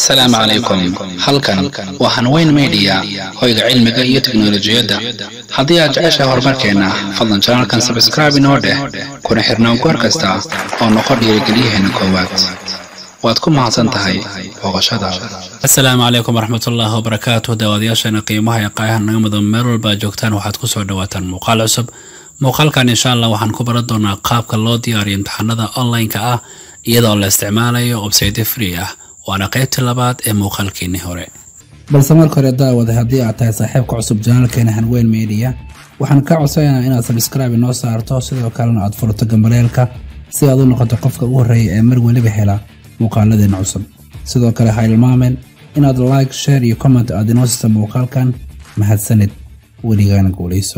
assalaamu calaykum halkan waa hanweyn media hoyga cilmiga iyo teknolojiyadda haddii aad jeceshahay horumarkeenna fadlan janalkan sabskraibe inoo dheh kuna xirnaan goor kasta oo noqo dhiirigeliyaheena koowaad waad ku mahadsan tahay booqashadaada asalaamu calaykum waraxmatullaahi wabarakaatu daawadayaasheena qiimaha ee qaayaha naga mudan meel walba aad joogtaan waxaad ku soo dhawaataan muuqaal cusub muuqaalkan insha allah waxaan ku baran doonaa qaabka loo diyaariyo imtixaanada online-ka ah iyadoo la isticmaalayo websayte free ah waana qaybtii labaad ee muuqaalkeenii hore balse marka hore daawada haddii aad tahay saaxiibka cusub janaalkeena hanweyn media waxaan kaa codsanaynaa inaad sabskraibe inoo saarto sidoo kalena aad furto gambaleelka si aad u noqoto qofka ugu horreeya ee mar weliba hela muuqaaladeena cusub sidoo kale ha ilmaamen inaad like share iyo comment aad inoo siista muuqaalkan mahadsanid weligaana guulayso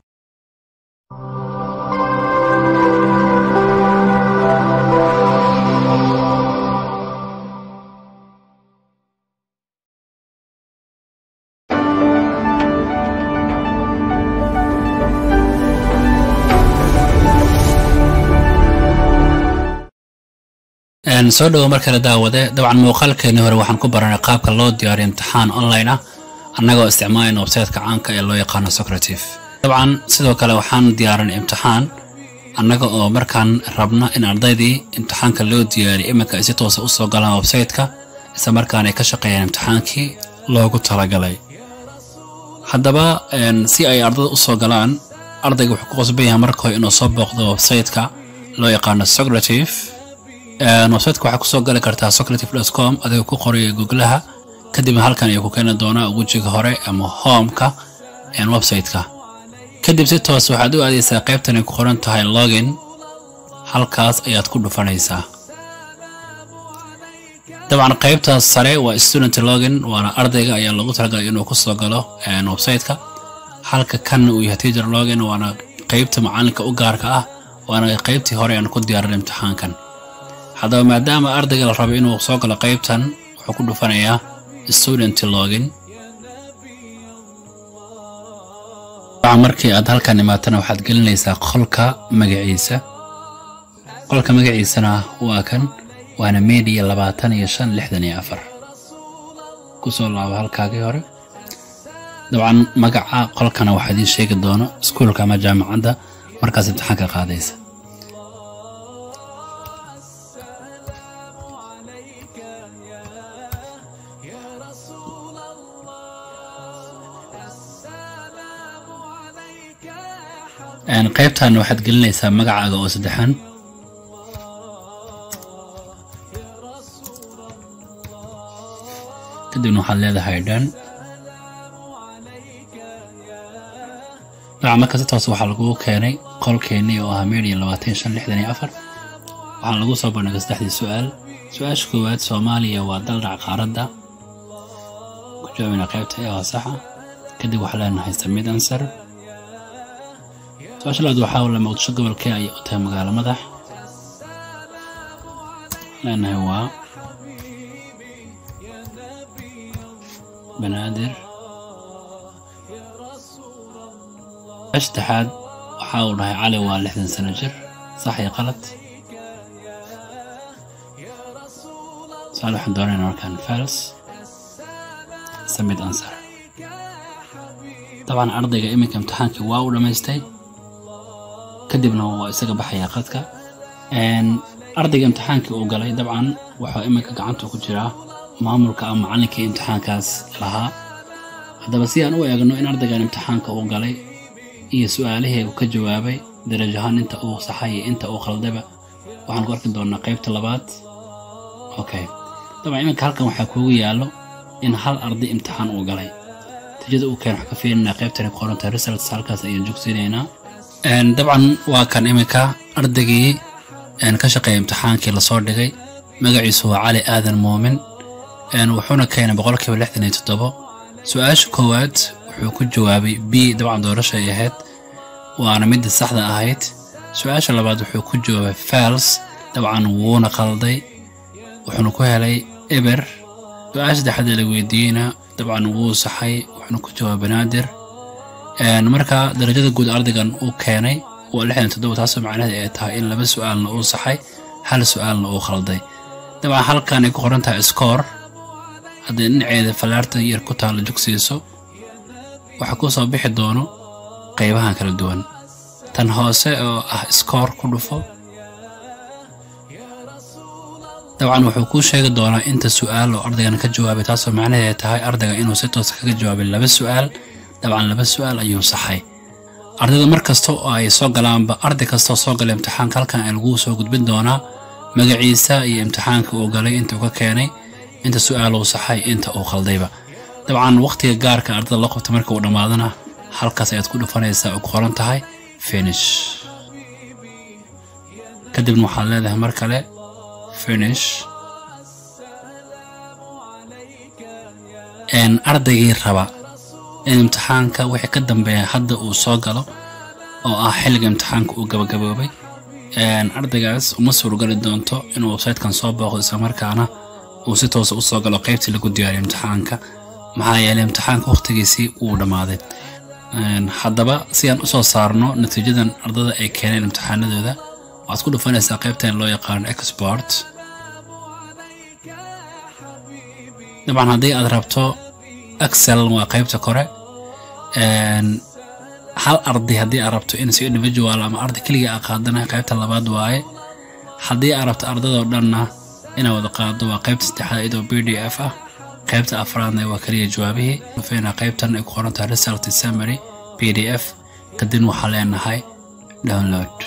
soo dhawo markale daawade dabcan muuqaalkeenii hore waxaan ku baranay qaabka loo diyaariyo imtixaan online ah annagoo isticmaalayna websaytka caanka ee loo yaqaano socrative dabcan sidoo kale waxaan diyaarinay imtixaan annaga oo markaan rabna in ardaydii imtixaanka loo diyaariyo iminka ay si toosa u soo galaan websaytka isla markaana ay ka shaqeeyaan imtixaankii loogu talagalay haddaba si ay ardada u soo galaan ardayga wuxuu ku qasban yahay marka hore inuu soo booqdo websaytka loo yaqaano socrative websiteka waxaa kusoo gali kartaa socrative com adigoo ku qoraya googlaha kadibna halkan ayuu ku keeni doonaa wejiga hore ama homeka websiteka kadib si toos waxaad u aadaysaa qaybtan ay ku qoran tahay login halkaas ayaad ku dhufanaysaa dabcan qaybtaas sare waa student login waana ardayga ayaa loogu talagalay inuu kusoo galo websiteka halka kanna uu yahay teacher login waana qaybta macalinka u gaarka ah waana qaybtii hore aan ku diyaarin imtixaankan haddaba maadaama ardayga la rabo inuu soo galo qaybtan wuxuu ku dhufanayaa student login markii aad halkan imaatana waxaad gelinaysaa qolka magaciisa qolka magaciisana waa kan waana media labaatan iyo shan lixdan iyo afar kusoo laabo halkaagii hore dabcan magaca qolkana waxaa idiin sheegi doono iskuulka ama jaamacadda markaas imtixaanka qaadaysa qaybtan waxaad gelinaysaa magacaaga oo saddexan kadibna waxaad leedahay dhan dabcan marka si toos waxaa lagu keenay qolkeennii oo ahaa media labaatan shan lixdan iyo afar waxaana lagu soo bandhigay saddexdii su-aal su-aasha koowaad soomaaliya waa dal dhac qaaradda ku jawaabina qaybta ee waa saxa kadib waxaa leenahay samid answer su-aasha labaad waxaa wala muqdisho gobolkee ayay u tahay magaalo madax leenahay waa banaadir saddexaad waxaa uu dhahay cali waa lixdan sano jir sax iyo qalad su-aal waxaan doonayna markaan fals samid answer dabcan ardayga iminka imtixaankii waa u dhammaystay kadibna waa isaga baxayaa qadka ardayga imtixaankii uu galay dabcan waxaa iminka gacanta ku jiraa maamulka ama macallinkii imtixaankaas lahaa haddaba si aan u eegno in ardaygan imtixaanka uu galay iyo su-aalihii uu ka jawaabay darajahaan inta uu saxay iyo inta uu khaldayba waxaan ku arki doonaa qaybta labaad okay dabcan iminka halkan waxaa kuugu yaallo in hal arday imtixaan uu galay natiijada uu keen wax ka fiirinaa qaybtani ku qoranta results halkaas ayaan jogsinaynaa dabcan waa kan iminka ardaygii ka shaqeeya imtixaankii lasoo dhigay magaciisu waa cali aadan muumin wuxuuna keenay boqolkiiba lixdan iyo toddobo su-aasha koowaad wuxuu ku jawaabay b dabcan doorasha ay ahayd waana midda saxda ahayd su-aasha labaad wuxuu ku jawaabay fals dabcan wuuna qalday wuxuuna ku helay eber su-aasha saddexaad ee la weydiiyeyna dabcan wuu saxay wuxuuna ku jawaabay banaadir marka darajada guud ardaygan uu keenay waa lixdan toddoba taasoo macnaheed ay tahay in laba su-aalna uu saxay hal su-aalna uu khalday dabcan halkan ay ku qoran tahay scoor haddii dhinaceeda fallaarta yar ku taalla jogsiiso waxaa ku soo bixi doono qaybahan kala duwan tan hoose oo ah skoor ku dhufo dabcan wuxuu kuu sheegi doonaa inta su-aal oo ardaygan ka jawaabay taasoo macnaheeda tahay ardayga inuu si toosa kaga jawaabay laba su-aal dabcan laba su-aal ayuu saxay ardayda mar kasta oo ay soo galaanba arday kastoo soo galay imtixaanka halkan ay lagu soo gudbin doonaa magaciisa iyo imtixaanka uu galay inta uu ka keenay inta su-aal uu saxay inta uu khaldayba dabcan wakhtiga gaarka ardayda loo qabta marka uu dhammaadana halkaas ayaad ku dhufanaysaa oo ku qoran tahay finish kadibna waxaad leedahay mar kale finish ardaygii raba in imtixaanka wixii ka dambeeya hadda uu soo galo oo ah xilliga imtixaanka uu gabagaboobay ardaygaas uma suurgali doonto inuu websaytekan soo booqdo islamarkaana uu si toosa u soo galo qaybtii lagu diyaariyo imtixaanka maxaa yeelay imtixaanka wakhtigiisii uu dhammaaday haddaba si aan usoo saarno natiijadan ardada ay keeneen imtixaanadooda waxaad ku dhufanaysaa qaybtan loo yaqaano export dabcan haddii aad rabto excel waa qaybta kore hal arday haddii aad rabto in si individual ama arday keliga a qaadana qaybta labaad waaye haddii aad rabto ardadoo dhanna inaad wada qaado waa qaybta saddexaad iyadoo b d f ah qaybta afraadna waa keliya jawaabihii dhufayna qaybtan ay ku qoran tahay result summary b d f kadibna waxaa leenahay download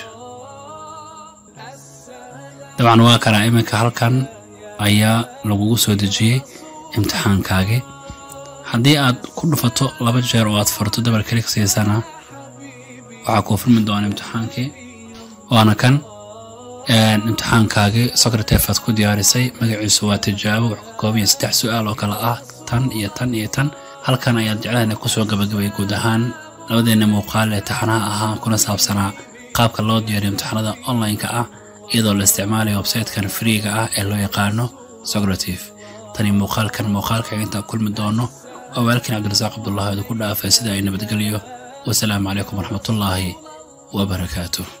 dabcan waa kanaa iminka halkan ayaa lagugu soo dejiyey imtixaankaagii haddii aad ku dhufato laba jeer oo aad furto dabar kalik siisana waxaa kuu furmi doona imtixaankii waana kan imtixaankaagii secretary aad ku diyaarisay magaciisu waa tijaabo wuxuu ka kooban yahay saddex su-aal oo kale ah tan iyo tan iyo tan halkan ayaad jeclahan kusoo gabagabay guud ahaan labadeena muuqaal ee taxanaha ahaa kuna saabsanaa qaabka loo diyaariyo imtixaanada online-ka ah iyadoo la isticmaalayo websaytekan freega ah ee loo yaqaano socrative tani muuqaalkan muuqaalka intaan kulmi doono waa waalkiin cabdirasaaq cabdullahi odu ku dhaafay sida ay nabadgelyo wasalaamu calaykum waraxmatullaahi wabarakaatuh